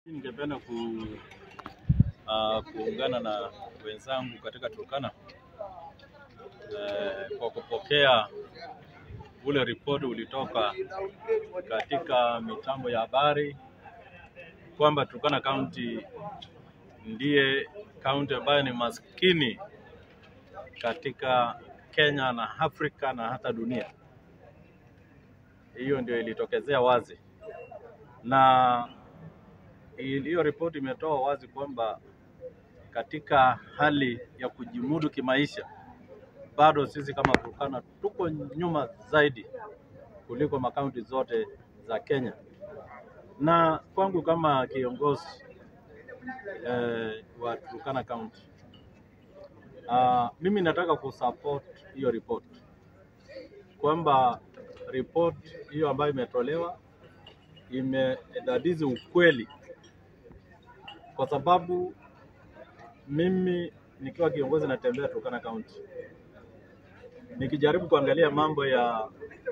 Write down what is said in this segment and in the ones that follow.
Ningependa ku, uh, kuungana na wenzangu katika Turkana uh, kwa kupokea ule ripoti ulitoka katika mitambo ya habari kwamba Turkana County ndiye kaunti ambayo ni maskini katika Kenya na Afrika na hata dunia. Hiyo ndio ilitokezea wazi, na hiyo ripoti imetoa wazi kwamba katika hali ya kujimudu kimaisha bado sisi kama Turkana tuko nyuma zaidi kuliko makaunti zote za Kenya. Na kwangu kama kiongozi eh, wa Turkana County uh, mimi nataka kusupport hiyo report kwamba report hiyo ambayo imetolewa imedadizi ukweli, kwa sababu mimi nikiwa kiongozi natembea Turkana County nikijaribu kuangalia mambo ya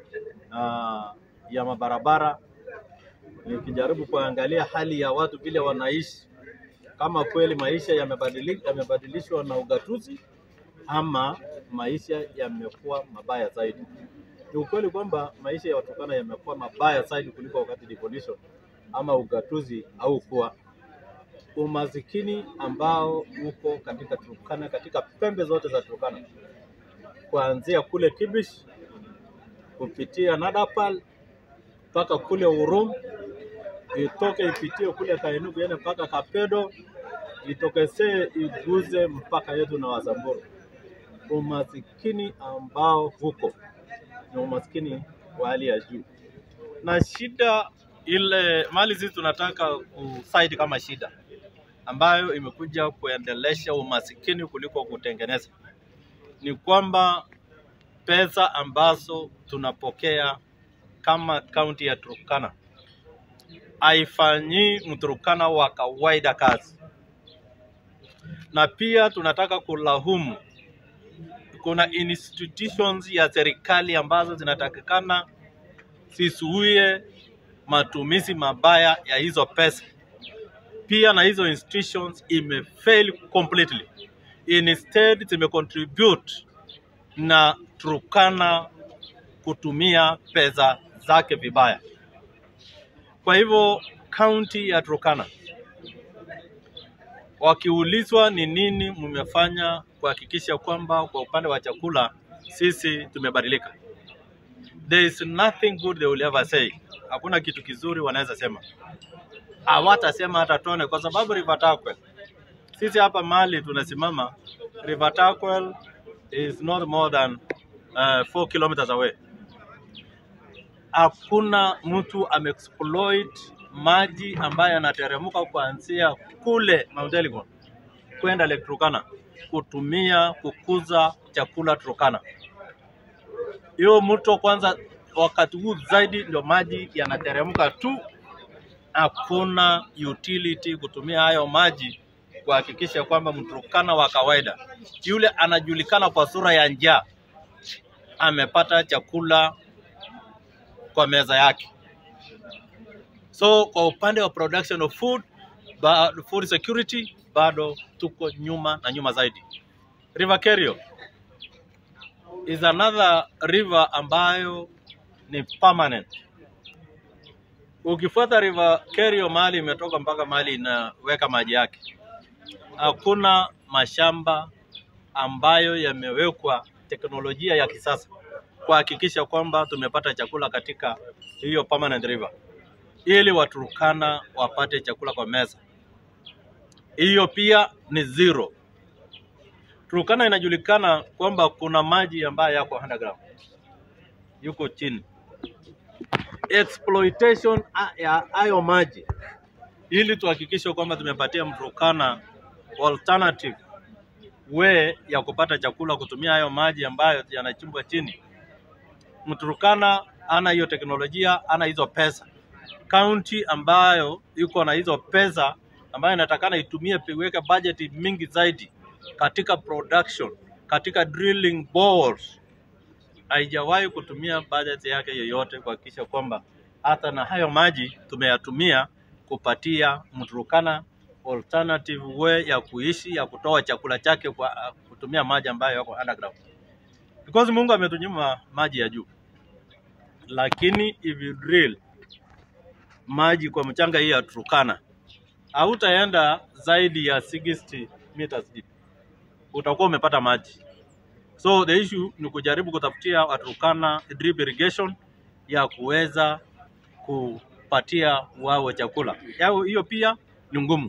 uh, ya mabarabara, nikijaribu kuangalia hali ya watu vile wanaishi, kama kweli maisha yamebadilika, yamebadilishwa na ugatuzi ama maisha yamekuwa mabaya zaidi. Ni ukweli kwamba maisha ya Waturkana yamekuwa mabaya zaidi kuliko wakati devolution ama ugatuzi au kuwa umasikini ambao uko katika Turkana, katika pembe zote za Turkana, kuanzia kule Kibish kupitia Nadapal mpaka kule Urum, itoke ipitie kule Kainuku iende mpaka Kapedo, itokesee iguze mpaka yetu na Wasamburu. Umasikini ambao huko ni umaskini wa hali ya juu, na shida ile mali sisi tunataka kusaidi kama shida ambayo imekuja kuendelesha umasikini kuliko kutengeneza, ni kwamba pesa ambazo tunapokea kama kaunti ya Turkana haifanyii Mturkana wa kawaida kazi, na pia tunataka kulahumu kuna institutions ya serikali ambazo zinatakikana zisuie matumizi mabaya ya hizo pesa. Pia na hizo institutions imefail completely, instead zimecontribute na Turkana kutumia pesa zake vibaya. Kwa hivyo kaunti ya Turkana wakiulizwa ni nini mmefanya kuhakikisha kwamba kwa upande wa chakula sisi tumebadilika, there is nothing good they will ever say. Hakuna kitu kizuri wanaweza sema, hawatasema hata tone, kwa sababu River Turkwel, sisi hapa mahali tunasimama, River Turkwel is not more than uh, 4 kilometers away. Hakuna mtu ameexploit maji ambayo yanateremka kuanzia kule Mount Elgon kwenda Lake Turkana kutumia kukuza chakula Turkana. Hiyo mto kwanza, wakati huu zaidi ndio maji yanateremka tu, hakuna utility kutumia hayo maji kuhakikisha kwamba Mturkana wa kawaida yule anajulikana kwa sura ya njaa amepata chakula kwa meza yake. So kwa upande wa production of food, ba, food security bado tuko nyuma na nyuma zaidi. River Kerio is another river ambayo ni permanent. Ukifuata River Kerio mahali imetoka mpaka mahali inaweka maji yake, hakuna mashamba ambayo yamewekwa teknolojia ya kisasa kuhakikisha kwamba tumepata chakula katika hiyo permanent river ili Waturkana wapate chakula kwa meza. Hiyo pia ni zero. Turkana inajulikana kwamba kuna maji ambayo yako underground, yuko chini. Exploitation ya hayo maji ili tuhakikishe kwamba tumepatia Mturkana alternative way ya kupata chakula kutumia hayo maji ambayo yanachimbwa chini. Mturkana ana hiyo teknolojia, ana hizo pesa kaunti ambayo iko na hizo pesa ambayo inatakana itumie iweke budget mingi zaidi katika production, katika drilling bores, haijawahi kutumia budget yake yoyote kuhakikisha kwamba hata na hayo maji tumeyatumia kupatia Mturukana alternative way ya kuishi ya kutoa chakula chake kwa kutumia maji ambayo yako underground, because Mungu ametunyima maji ya juu, lakini if you drill maji kwa mchanga hii ya Turkana hautaenda zaidi ya 60 meters deep, utakuwa umepata maji. So the issue ni kujaribu kutafutia Waturkana drip irrigation ya kuweza kupatia wao chakula. Yao hiyo pia ni ngumu.